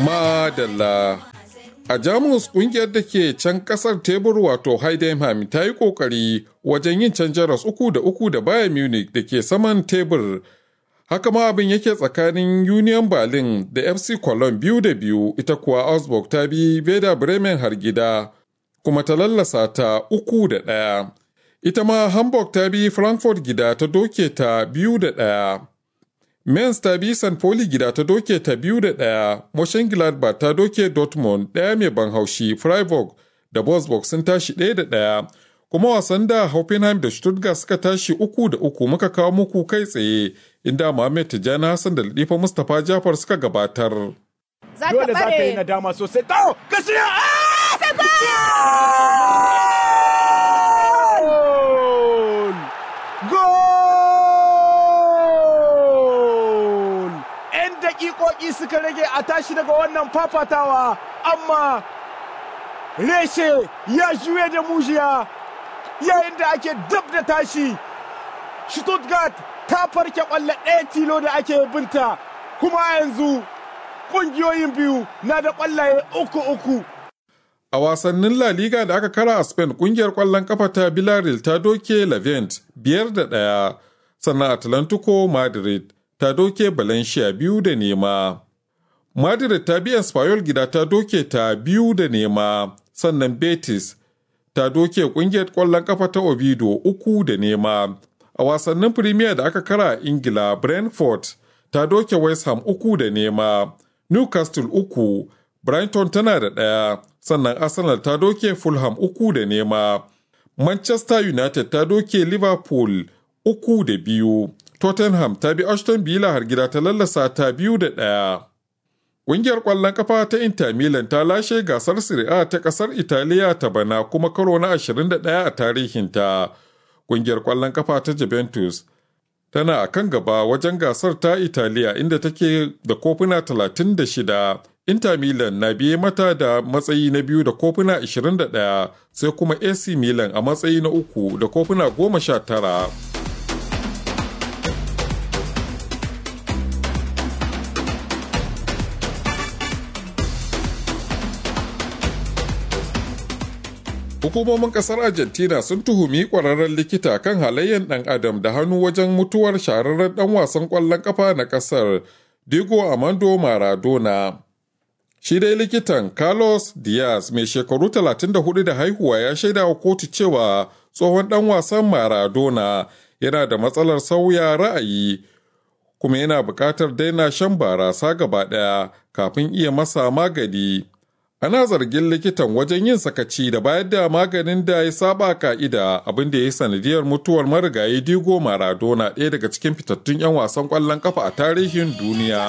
Madalla. A Jamus kungiyar da ke can kasar tebur wato Heidenheim ta yi kokari wajen yin can jaras uku da uku da Bayern Munich da ke saman tebur. Haka ma abin yake tsakanin Union Berlin da FC Cologne biyu da biyu ita kuwa Augsburg ta bi Werder Bremen har gida kuma ta lallasa ta uku da ɗaya. Ita ma Hamburg ta bi Frankfurt gida ta doke ta biyu da ɗaya. Mainz ta bi St. Pauli gida ta doke ta biyu da ɗaya, Mönchengladbach ta doke Dortmund ɗaya mai ban haushi, Freiburg da Wolfsburg sun tashi ɗaya da ɗaya. Kuma wasan da Hoffenheim da Stuttgart suka tashi uku da uku muka kawo muku kai tsaye, inda Mohamed Tijjani Hassan da Latifa Mustapha Jafar suka gabatar. Dole za ta yi nadama sosai. Kawo! Gaskiya! Gol! 'Yan daƙiƙoƙi suka rage a tashi daga wannan fafatawa, amma reshe ya juye da mujiya yayin da ake dab da tashi. Stuttgart ta farke ƙwallo ɗaya tilo da ake binta, kuma yanzu ƙungiyoyin biyu na da ƙwallaye uku-uku. A wasannin La Liga da aka kara a Spain kungiyar ƙwallon kafa ta Villarreal ta doke Levent biyar da ɗaya, sannan Atlantico Madrid ta doke Valencia biyu da nema. Madrid ta biyan Espanyol gida ta doke ta biyu da nema, sannan Betis ta doke kungiyar ƙwallon kafa ta Oviedo uku da nema. A wasannin Premier da aka kara a Ingila, Brentford ta doke West Ham uku da nema. Newcastle uku, Brighton tana da ɗaya, sannan Arsenal ta doke Fulham uku da nema. Manchester United ta doke Liverpool uku da biyu. Tottenham ta bi Aston Villa har gida ta lallasa ta biyu da ɗaya. Ƙungiyar ƙwallon kafa ta Inter Milan ta lashe gasar Serie A ta ƙasar Italiya ta bana kuma karo na 21 a tarihinta. Ƙungiyar ƙwallon kafa ta Juventus tana a kan gaba wajen gasar ta Italiya inda take da kofuna 36. Inter Milan na biye mata da matsayi na biyu da kofuna 21 sai kuma AC Milan a matsayi na uku da kofuna 19. Hukumomin kasar Argentina sun tuhumi kwararren likita kan halayyar ɗan adam da hannu wajen mutuwar shahararren ɗan wasan ƙwallon ƙafa na ƙasar Diego Armando Maradona. Shi dai likitan Carlos Diaz mai shekaru 34 da haihuwa ya shaida wa kotu cewa tsohon ɗan wasan Maradona yana da matsalar sauya ra'ayi kuma yana buƙatar daina shan barasa gaba ɗaya kafin iya masa magani. Ana zargin likitan wajen yin sakaci da bayar da maganin da ya saba ka'ida abin da ya yi sanadiyar mutuwar marigayi Diego Maradona ɗaya daga cikin fitattun 'yan wasan ƙwallon kafa a tarihin duniya.